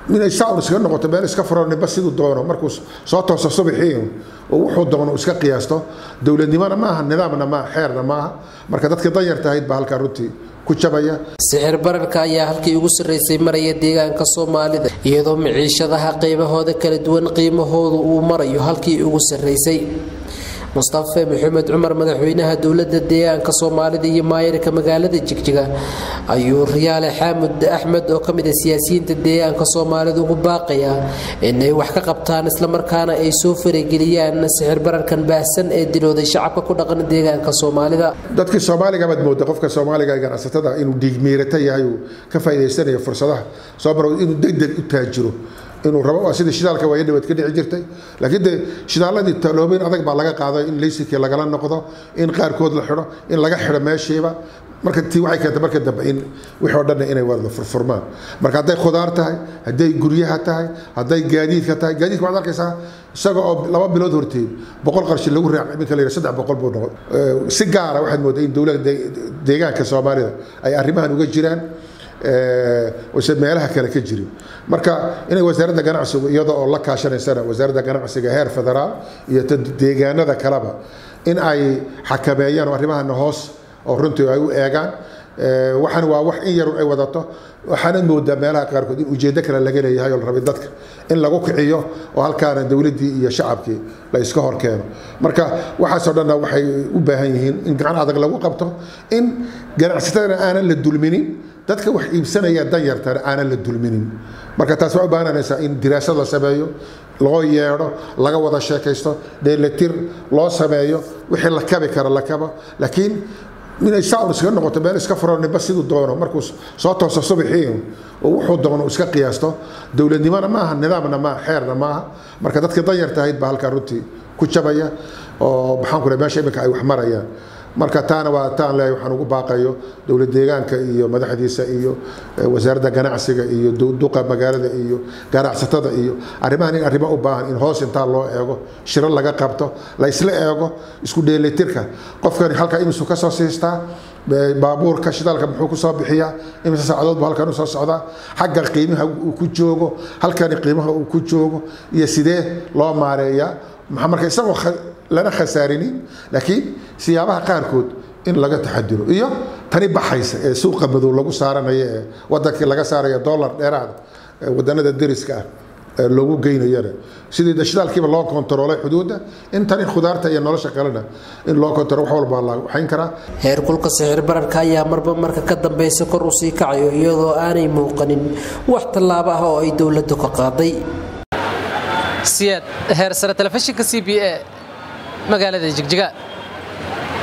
inay saaun iskaga noqoto meel iska furo ninba siduu doono markuu soo tooso subaxii oo wuxuu doono iska qiyaasto dowladnimona maaha nidaamna maaha xeerna maaha marka dadkii danyarta ahayd baa halkaa runtii ku jabaya sixir bararka ayaa halkii ugu sarraysay maraya deegaanka soomaalida iyadoo miciishadaha qaybahooda kala duwan qiimahoodu uu marayo halkii ugu sarraysay mustafe maxamed cumar madaxweynaha dowlada deegaanka soomaalida iyo maayirka magaalada jigjiga ayuu riyaale xaamud axmed oo kamid a siyaasiyiinta deegaanka soomaalida ugu baaqayaa inay wax ka qabtaan islamarkaana ay soo farageliyaan sixir bararkan baahsan ee dilooday shacabka ku dhaqan deegaanka soomaalida dadkii soomaaliga baad mooda qofka soomaaliga ee ganacsatada inuu dhiigmiirata yahay uu ka faa'idaysanayo fursadaha soo maro inuu degdeg u taajiro inuu rabo waa sidii shidaalka waaya dhawaad ka dhici jirtay laakiin de shidaaladii taloobeyn adag baa laga qaaday in laysikii lagala noqdo in qaarkood la xidho in laga xidho meeshiiba marka tii waxay keentay marka dambe in wixii oo dhan inay wada furfurmaan marka hadday khudaar tahay hadday guryaha tahay hadday gaadiidka tahay gaadiidka waxaad arkaysaa isaga oo laba bilood horteed boqol qarshi lagu raac iminka la yidhi saddex boqol buu noqon si gaara waxaad moodaa in dowladda deegaanka soomaalida ay arrimahan uga jiraan ose meelaha kale ka jirin marka inay wasaaradda ganacsigu iyada oo la kaashanaysana wasaaradda ganacsiga heer federaal iyo deegaanada kaleba in ay xakameeyaan oo arrimahana hoos oo runtii ay u eegaan waxaan waa wax in yarun ay wadato waxaanad moodaa meelaha qaarkood in ujeeddo kale laga leeyahay oo la rabay dadka in lagu kiciyo oo halkaana dowladdii iyo shacabkii la iska hor keeno marka waxaasoo dhanna waxay u baahan yihiin in gacan adag lagu qabto in ganacsatadana aanan la dulminin dadka wax iibsanaya danyartana aanan la dulminin marka taas waxay u baahanaysaa in diraasad la sameeyo loo yeedho laga wada sheekaysto dheelatir loo sameeyo wixii la kabi kara la kabo laakiin inay saaun iskaga noqoto meel iska furo ninba siduu doono markuu soo tooso subaxii oo wuxuu doono iska qiyaasto dowladnimona maaha nidaamna maaha xeerna maaha marka dadkii danyarta ahayd baa halkaa runtii ku jabaya oo maxaan ku meesha iminka ay wax marayaan marka taana waa taan leeyahay waxaan ugu baaqayo dowlad deegaanka iyo madaxdiisa iyo wasaaradda ganacsiga iyo duqa magaalada iyo ganacsatada iyo arrimahan in arrimo u baahan in hoos intaa loo eego shiro laga qabto la isla eego isku dheelitirka qofkani halkaa imisu ka soo siistaa baabuurka shidaalka muxuu kusoo bixiyaa imise saacadood buu halkan usoo socdaa xagga qiimaha uu ku joogo halkani qiimaha uu ku joogo iyo sidee loo maareeyaa maxaa marka isagoo lana khasaarinin laakiin siyaabaha qaarkood in laga taxadiro iyo tani baxaysa ee suuqa madow lagu saaranayo ee wadankii laga saaraya dollar dheeraada wadanada deriska ah loogu geynayana sidii dashidaalkiiba loo kontaroolay xuduudda in tani khudaarta iyo nolosha kalena in loo kontaro wax walbaa la waxayn karaa heerkulka sixir bararka ayaa marba marka ka dambeysa kor u sii kacayo iyadoo aanay muuqanin wax tallaabo ah oo ay dowladdu ka qaaday siyaad heer sare telefishinka c b a magaalada jigjiga